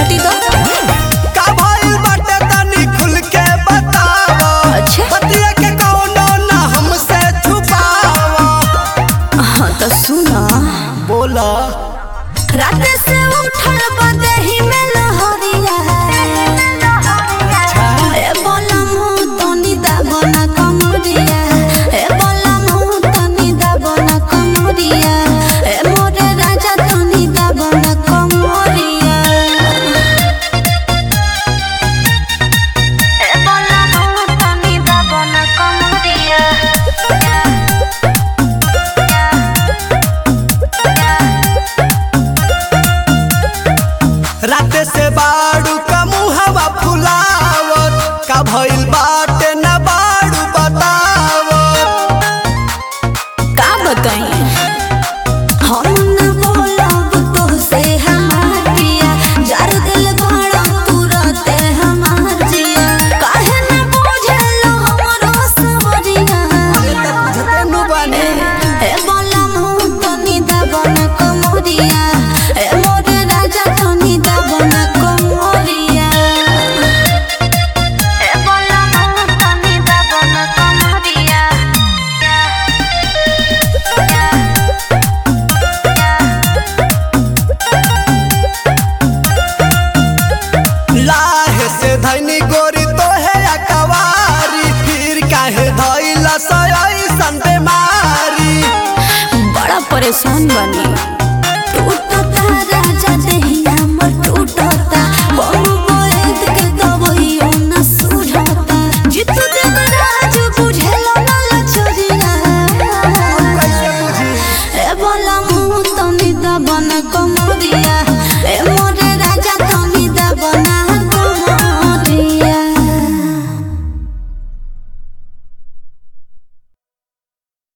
हटी तो का भइल बाटे तनी खुल के बतावा अच्छा। बतिया के कौनो ना हमसे छुपावा हाँ तो सुना बोला रात से उठल बदही में लहरिया ए बोला मुँह तनी दाबना कमरिया ए बोला मुँह तनी दाबना कमरिया ए मोरे राजा तनी दाबना कमरिया ए बोला मुँह तनी दाबना कमरिया रात से बाड़ू का मुहवा फुलावत का भइल बाटे ना बाड़ू बतावत का बताई हम न बोलब तो से हमार पिया जार दिल बड़ा तुरते हमार जिया काहे न बुझलो हमरो सवरिया बुझते नु बानी ए बोला मुँह तनी दबन कमरिया ए मोर राजा तनी दबन कमरिया ए बोला मुँह तनी दबन कमरिया लाहे से धनी गोरी तो है अकवारी फिर काहे धइला सई सन बेमारी बड़ा परेशान बनी